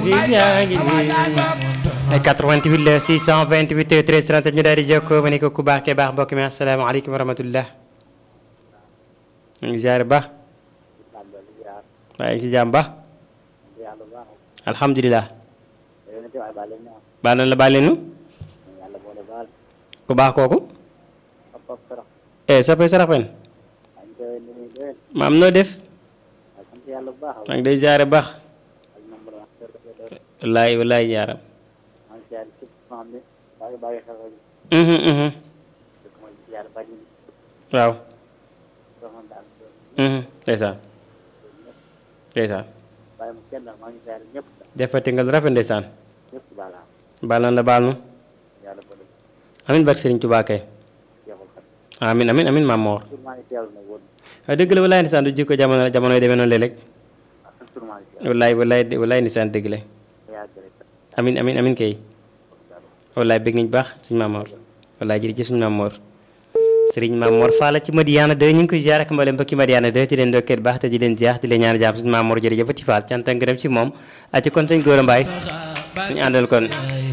di yaa ngi nii ay 88 la 628 13 37 ñu daal di jokkoo ma ne ko ku baax ke baax mbokk mi asalaamaaleykum wa rahmatullah ñu ngi ziare baax waaye ci jàmm baax alhamdulilah baal na la baal leenu ku baax kooku eh soppee sarax pen maam noo def maa ngi day ziare baax wallaay wallaay yaaram mhm mhm waaw mhm ndeysaan ndeysaan defati nga lu rafet ndeysaan baal na la baal nu amin barke Sëriñ Tuubaa kay amin amin amin maam Moor waaw dëgg la wallaay ndeysaan du jikko jamono jamono yi demee noonu léeg-léeg wallaay wallaay wallaay ndeysaan dëgg la amin amin amin kay wallaay bëgg nañ baax suñu maam Moor wallaay jërëjëf suñu maam Moor sëriñ maam Moor Fall ci Madiana 2 ñu ngi koy ziar ak mboolem mbokki Madiana 2 di leen ndokkeel baax te di leen ziar di leen ñaan jàmm suñu maam Moor jërëjëf ci Fall cant ak ngërëm ci moom a ci kon sëñ Góora Mbaay ñu àndal kon